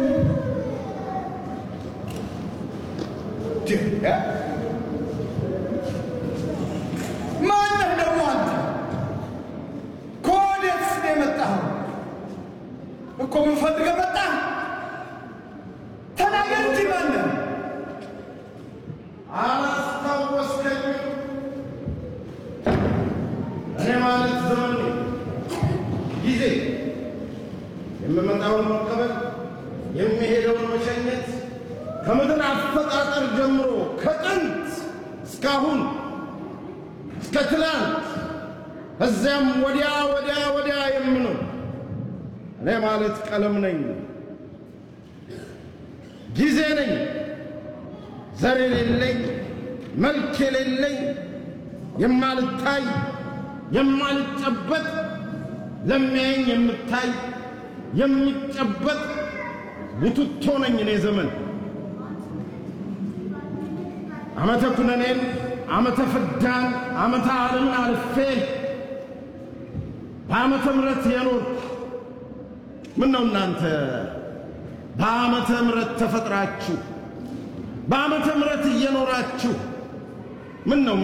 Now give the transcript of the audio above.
ማነህ ደግሞ አንተ? ከወዴትስ ነው የመጣኸው? እኮ ምን ፈልገህ መጣህ? ተናገር እንጂ ማነህ? አላስታወስከኝም? እኔ ማለት ዘመን ነኝ። ጊዜ የምመጣውን መቀበል የሚሄደውን መሸኘት ከምድር አፈጣጠር ጀምሮ ከጥንት እስካሁን እስከ ትላንት ከዚያም ወዲያ ወዲያ ወዲያ የምኖር እኔ ማለት ቀለም ነኝ፣ ጊዜ ነኝ፣ ዘር የሌለኝ መልክ የሌለኝ የማልታይ የማልጨበጥ ለሚያየኝ የምታይ የሚጨበጥ ቡትቶ ነኝ እኔ ዘመን ዓመተ ኩነኔን ዓመተ ፍዳን ዓመተ ዓለምን አልፌ በዓመተ ምሕረት የኖርኩ ምን ነው እናንተ በዓመተ ምሕረት ተፈጥራችሁ በዓመተ ምሕረት እየኖራችሁ ምን ነው